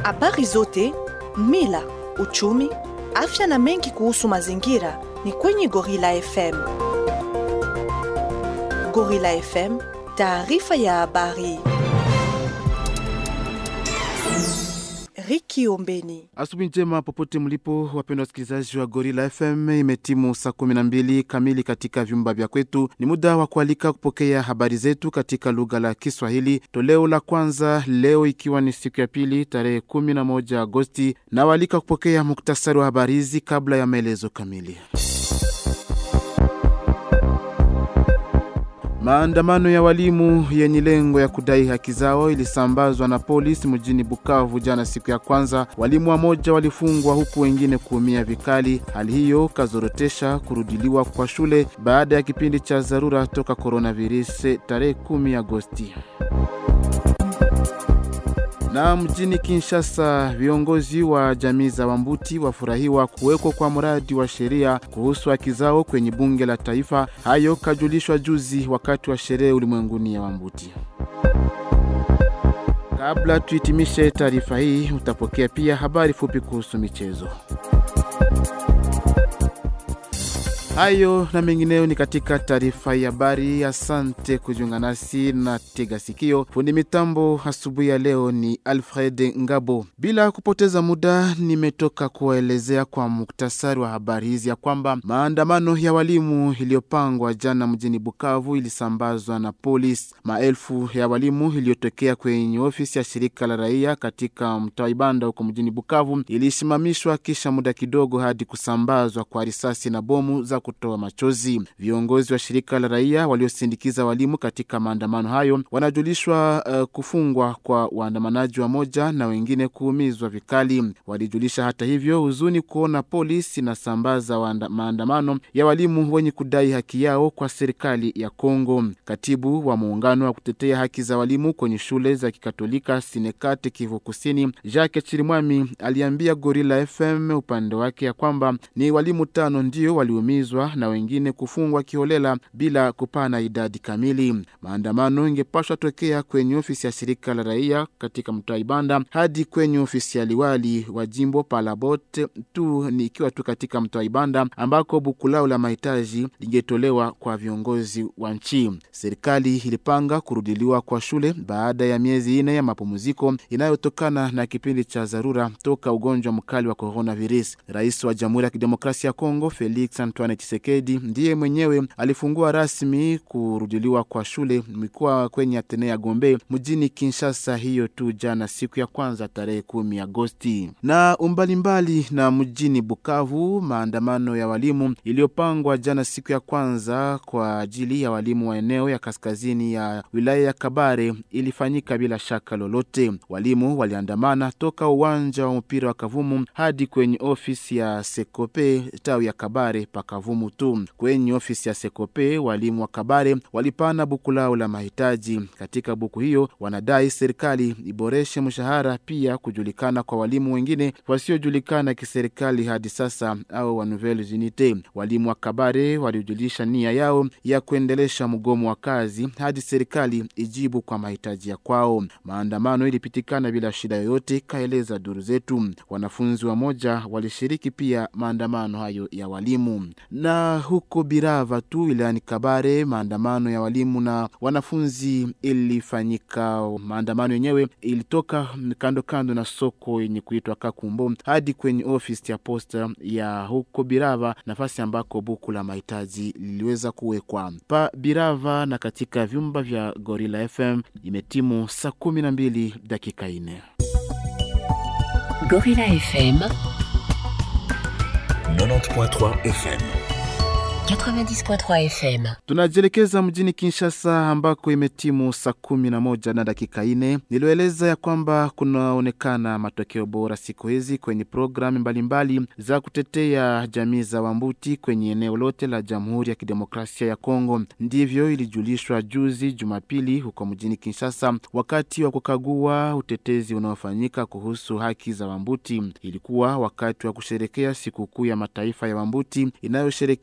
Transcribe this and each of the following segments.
Habari zote, mila, uchumi, afya na mengi kuhusu mazingira ni kwenye Gorilla FM. Gorilla FM, taarifa ya habari. Riki Ombeni. Asubuhi njema popote mlipo, wapendwa wasikilizaji wa Gorilla FM. Imetimu saa 12 kamili katika vyumba vya kwetu. Ni muda wa kualika kupokea habari zetu katika lugha la Kiswahili, toleo la kwanza leo, ikiwa ni siku ya pili tarehe 11 Agosti, na waalika kupokea muktasari wa habari hizi kabla ya maelezo kamili. Maandamano ya walimu yenye lengo ya kudai haki zao ilisambazwa na polisi mjini Bukavu jana siku ya kwanza. Walimu wamoja walifungwa huku wengine kuumia vikali. Hali hiyo kazorotesha kurudiliwa kwa shule baada ya kipindi cha dharura toka coronavirus tarehe 10 Agosti. Na mjini Kinshasa, viongozi wa jamii za Wambuti wafurahiwa kuwekwa kwa mradi wa sheria kuhusu haki zao kwenye bunge la taifa. Hayo kajulishwa juzi wakati wa sherehe ulimwenguni ya Wambuti. Kabla tuhitimishe taarifa hii, utapokea pia habari fupi kuhusu michezo. Hayo na mengineyo ni katika taarifa ya habari. Asante kujiunga nasi na tega sikio. Fundi mitambo asubuhi ya leo ni Alfred Ngabo. Bila kupoteza muda, nimetoka kuwaelezea kwa muktasari wa habari hizi ya kwamba maandamano ya walimu iliyopangwa jana mjini Bukavu ilisambazwa na polisi. Maelfu ya walimu iliyotokea kwenye ofisi ya shirika la raia katika mtaa Ibanda huko mjini Bukavu ilisimamishwa kisha muda kidogo hadi kusambazwa kwa risasi na bomu za kutoa machozi. Viongozi wa shirika la raia waliosindikiza walimu katika maandamano hayo wanajulishwa uh, kufungwa kwa waandamanaji wa moja na wengine kuumizwa vikali. Walijulisha hata hivyo huzuni kuona polisi inasambaza maandamano ya walimu wenye kudai haki yao kwa serikali ya Kongo. Katibu wa muungano wa kutetea haki za walimu kwenye shule za Kikatolika Sinekate Kivu Kusini, Jacques Chirimwami aliambia Gorilla FM upande wake ya kwamba ni walimu tano ndio waliumizwa na wengine kufungwa kiholela bila kupana idadi kamili. Maandamano ingepashwa tokea kwenye ofisi ya shirika la raia katika mtaa Ibanda hadi kwenye ofisi ya liwali wa jimbo Palabot tu ni ikiwa tu katika mtaa Ibanda ambako buku lao la mahitaji lingetolewa kwa viongozi wa nchi. Serikali ilipanga kurudiliwa kwa shule baada ya miezi ine ya mapumziko inayotokana na kipindi cha dharura toka ugonjwa mkali wa coronavirus. Rais wa Jamhuri ya Kidemokrasia ya Kongo Felix Antoine Tshisekedi ndiye mwenyewe alifungua rasmi kurudiliwa kwa shule mikoa kwenye Atenea Gombe mjini Kinshasa, hiyo tu jana siku ya kwanza tarehe kumi Agosti. Na umbalimbali na mjini Bukavu, maandamano ya walimu iliyopangwa jana siku ya kwanza kwa ajili ya walimu wa eneo ya kaskazini ya wilaya ya Kabare ilifanyika bila shaka lolote. Walimu waliandamana toka uwanja wa mpira wa Kavumu hadi kwenye ofisi ya Sekope tawi ya Kabare pa Kavumu tu. Kwenye ofisi ya Sekope walimu wa Kabare walipana buku lao la mahitaji. Katika buku hiyo wanadai serikali iboreshe mshahara, pia kujulikana kwa walimu wengine wasiojulikana kiserikali hadi sasa au wa Nouvelles Unites. Walimu wa Kabare walijulisha nia yao ya kuendelesha mgomo wa kazi hadi serikali ijibu kwa mahitaji ya kwao. Maandamano ilipitikana bila shida yoyote, kaeleza duru zetu. Wanafunzi wa moja walishiriki pia maandamano hayo ya walimu. Na huko Birava tu wilayani Kabare, maandamano ya walimu na wanafunzi ilifanyika. Maandamano yenyewe ilitoka kando kando na soko yenye kuitwa Kakumbo hadi kwenye ofisi ya posta ya huko Birava, nafasi ambako buku la mahitaji liliweza kuwekwa pa Birava. Na katika vyumba vya Gorilla FM imetimu saa kumi na mbili dakika ine. Gorilla FM 90.3 FM 90.3 FM. Tunajielekeza mjini Kinshasa ambako imetimu saa kumi na moja na dakika ine. Nilioeleza ya kwamba kunaonekana matokeo bora siku hizi kwenye programu mbalimbali za kutetea jamii za Wambuti kwenye eneo lote la Jamhuri ya Kidemokrasia ya Kongo. Ndivyo ilijulishwa juzi Jumapili huko mjini Kinshasa wakati wa kukagua utetezi unaofanyika kuhusu haki za Wambuti. Ilikuwa wakati wa kusherekea sikukuu ya mataifa ya Wambuti inayosherekewa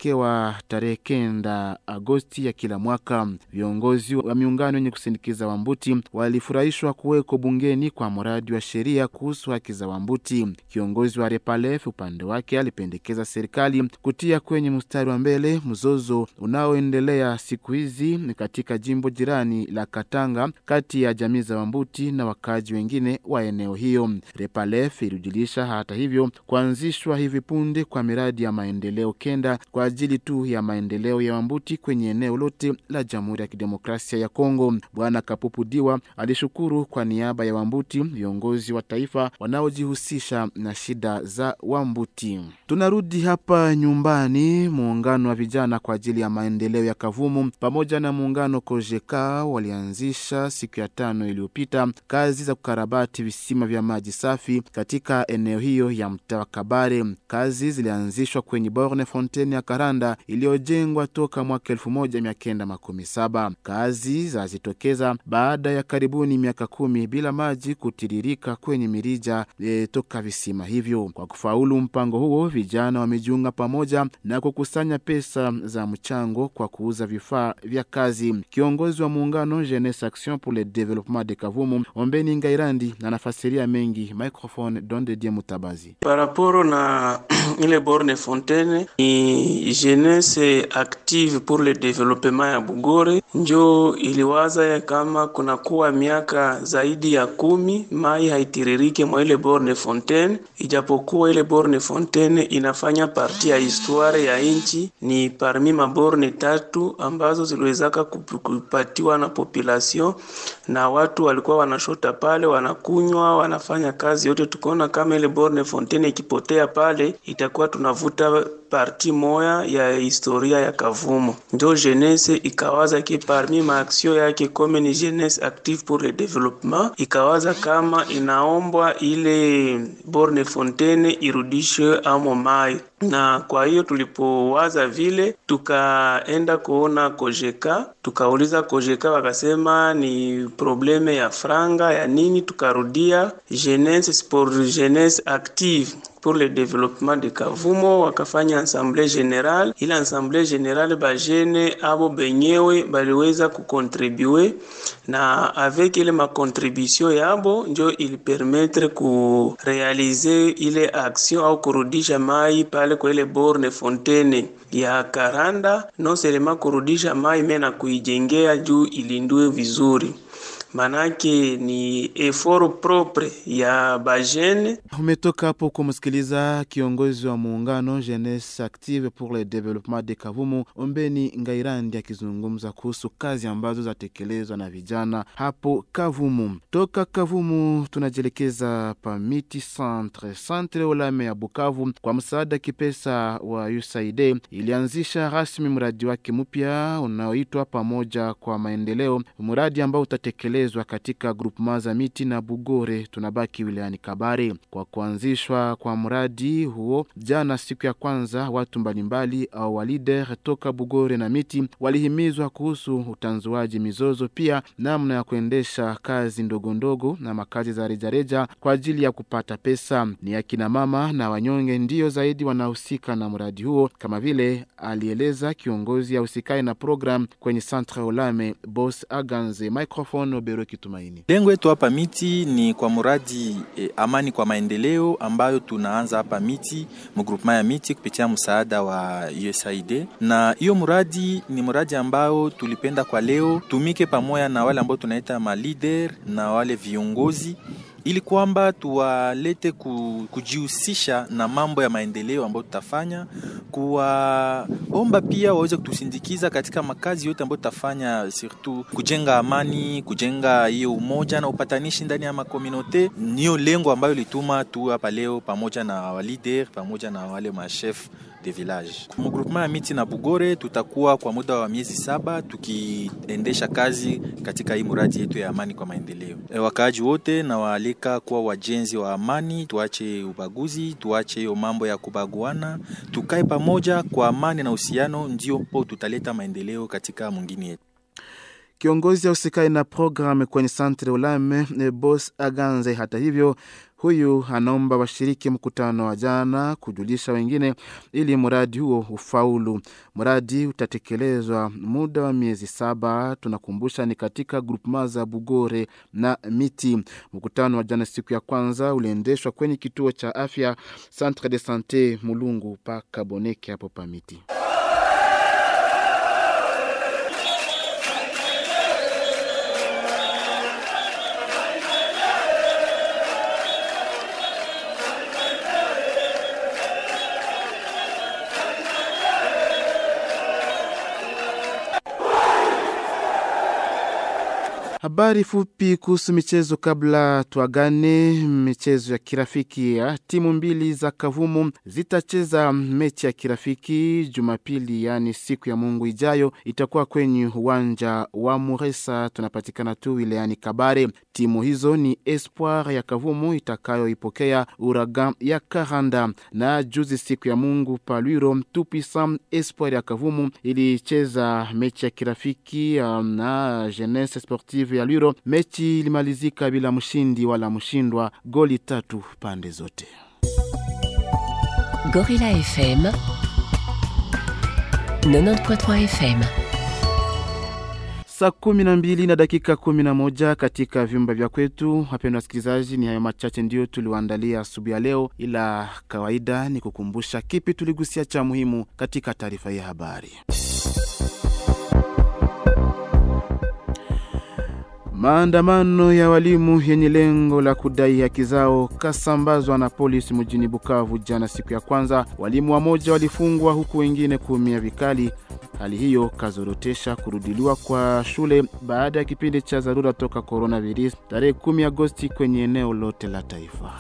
hufanyika tarehe kenda Agosti ya kila mwaka. Viongozi wa miungano yenye kusindikiza Wambuti walifurahishwa kuweko bungeni kwa mradi wa sheria kuhusu haki za Wambuti. Kiongozi wa Repalef upande wake alipendekeza serikali kutia kwenye mstari wa mbele mzozo unaoendelea siku hizi katika jimbo jirani la Katanga kati ya jamii za Wambuti na wakaji wengine wa eneo hiyo. Repalef ilijulisha hata hivyo kuanzishwa hivi punde kwa miradi ya maendeleo kenda kwa ajili tu ya maendeleo ya Wambuti kwenye eneo lote la Jamhuri ya Kidemokrasia ya Kongo. Bwana Kapupu Diwa alishukuru kwa niaba ya Wambuti viongozi wa taifa wanaojihusisha na shida za Wambuti. Tunarudi hapa nyumbani. Muungano wa vijana kwa ajili ya maendeleo ya Kavumu pamoja na muungano Kojeka walianzisha siku ya tano iliyopita kazi za kukarabati visima vya maji safi katika eneo hiyo ya mtaa wa Kabare. Kazi zilianzishwa kwenye borne fontaine ya Karanda iliyojengwa toka mwaka elfu moja mia kenda makumi saba. Kazi zazitokeza baada ya karibuni miaka kumi bila maji kutiririka kwenye mirija e, toka visima hivyo. Kwa kufaulu mpango huo, vijana wamejiunga pamoja na kukusanya pesa za mchango kwa kuuza vifaa vya kazi. Kiongozi wa muungano Jeunesse Action pour le Développement de Kavumu Ombeni Ngairandi anafasiria mengi. Microphone Don de Die Mutabazi. Paraporo na ile borne fontaine ni Jeunesse Active pour le Développement ya Bugore njo iliwaza ya kama kunakuwa miaka zaidi ya kumi mai haitiririke mwa ile borne fontaine, ijapokuwa ile borne fontaine inafanya parti ya historia ya nchi, ni parmi maborne tatu ambazo ziliwezaka kupatiwa na population na watu walikuwa wanashota pale, wanakunywa, wanafanya kazi yote. Tukaona kama ile borne fontaine ikipotea pale, itakuwa tunavuta parti moya ya historia ya Kavumo. Ndio jeunesse ikawaza ki parmi maaksio yake kome ni jeunesse active pour le développement, ikawaza kama inaombwa ile borne fontaine irudishwe amo mai na kwa hiyo tulipowaza vile, tukaenda kuona Kojeka, tukauliza Kojeka, wakasema ni probleme ya franga ya nini. Tukarudia jeunesse pour jeunesse active pour le développement de Kavumo, wakafanya assemblée générale. Ile assemblée générale bajene abo benyewe baliweza kukontribue na avec ile makontribution yabo njo ilipermettre kurealize ile action au kurudisha mai pale kwa ile borne fontaine ya Karanda, non seulement kurudisha mai mena kuijengea juu ilindwe vizuri manake ni effort propre ya bajene. Umetoka hapo kumsikiliza kiongozi wa muungano Jeunesse Active pour le Développement de Kavumu Ombeni Ngairandi akizungumza kuhusu kazi ambazo zatekelezwa na vijana hapo Kavumu. Toka Kavumu tunajielekeza Pamiti Centre. Centre Olame ya Bukavu kwa msaada kipesa wa USAID ilianzisha rasmi mradi wake mpya unaoitwa Pamoja kwa Maendeleo, mradi ambao utatekelezwa katika grupema za Miti na Bugore tunabaki wilayani Kabare. Kwa kuanzishwa kwa mradi huo jana, siku ya kwanza, watu mbalimbali au walider toka Bugore na Miti walihimizwa kuhusu utanzuaji mizozo, pia namna ya kuendesha kazi ndogo ndogo na makazi za rejareja kwa ajili ya kupata pesa. Ni akina mama na wanyonge ndiyo zaidi wanahusika na mradi huo, kama vile alieleza kiongozi ya usikae na program kwenye Centre Olame Boss Aganze. Microphone Obero Kitumaini. Lengo yetu hapa Miti ni kwa muradi eh, amani kwa maendeleo ambayo tunaanza hapa Miti mugrupema ya Miti kupitia msaada wa USAID, na hiyo muradi ni muradi ambao tulipenda kwa leo tumike pamoja na wale ambao tunaita ma leader na wale viongozi ili kwamba tuwalete ku, kujihusisha na mambo ya maendeleo ambayo tutafanya, kuwaomba pia waweze kutusindikiza katika makazi yote ambayo tutafanya, surtout kujenga amani, kujenga hiyo umoja na upatanishi ndani ya makomunote. Niyo lengo ambayo lituma tu hapa leo pamoja na walider pamoja na wale machef de village mugrupema ya Miti na Bugore. Tutakuwa kwa muda wa miezi saba tukiendesha kazi katika hii muradi yetu ya amani kwa maendeleo. E, wakaaji wote na waalika kuwa wajenzi wa amani, tuache ubaguzi, tuache hiyo mambo ya kubaguana, tukae pamoja kwa amani na uhusiano, ndio po tutaleta maendeleo katika mwingine yetu. Kiongozi ya usikai na programu kwenye Santre Olame Bos Aganze, hata hivyo Huyu anaomba washiriki mkutano wa jana kujulisha wengine ili mradi huo ufaulu. Mradi utatekelezwa muda wa miezi saba. Tunakumbusha ni katika grupema za Bugore na Miti. Mkutano wa jana siku ya kwanza uliendeshwa kwenye kituo cha afya Centre de Sante Mulungu pa Kaboneke hapo pa Miti. Habari fupi kuhusu michezo kabla tuagane. Michezo ya kirafiki ya timu mbili za Kavumu zitacheza mechi ya kirafiki Jumapili, yaani siku ya Mungu ijayo. Itakuwa kwenye uwanja wa Muresa, tunapatikana tu wilayani Kabare. Timu hizo ni Espoir ya Kavumu itakayoipokea Uragan ya Karanda. Na juzi siku ya Mungu Palwiro Tupisa, Espoir ya Kavumu ilicheza mechi ya kirafiki um, na Jeunesse Sportive ya Lwiro. Mechi ilimalizika bila mshindi wala mshindwa, goli tatu pande zote. Gorilla FM 90.3 FM Saa kumi na mbili na dakika kumi na moja katika vyumba vya kwetu. Wapendwa wasikilizaji, ni hayo machache ndiyo tuliwaandalia asubuhi ya leo, ila kawaida ni kukumbusha kipi tuligusia cha muhimu katika taarifa ya habari. Maandamano ya walimu yenye lengo la kudai haki zao kasambazwa na polisi mjini Bukavu jana, siku ya kwanza. Walimu wamoja walifungwa huku wengine kuumia vikali. Hali hiyo kazorotesha kurudiliwa kwa shule baada ya kipindi cha dharura toka coronavirus tarehe 10 Agosti kwenye eneo lote la taifa.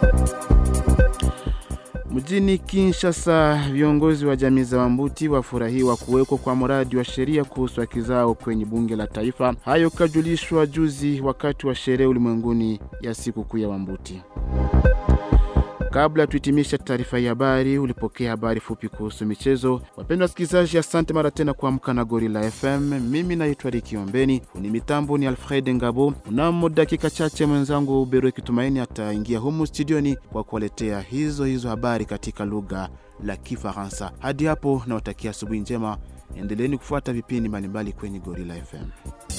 Mjini Kinshasa, viongozi wa jamii za Wambuti wafurahiwa kuwekwa kwa mradi wa sheria kuhusu haki zao kwenye bunge la taifa. Hayo kajulishwa juzi wakati wa sherehe ulimwenguni ya siku kuu ya Wambuti. Kabla ya tuhitimisha taarifa ya habari, ulipokea habari fupi kuhusu michezo. Wapendwa wasikilizaji, asante mara tena kuamka na Gorilla FM. Mimi naitwa Riki Ombeni, ni mitambo ni Alfred Ngabo. Mnamo dakika chache mwenzangu Bero Kitumaini ataingia humu studioni kwa kuwaletea hizo hizo habari katika lugha la Kifaransa. Hadi hapo nawatakia asubuhi njema, endeleeni kufuata vipindi mbalimbali kwenye Gorilla FM.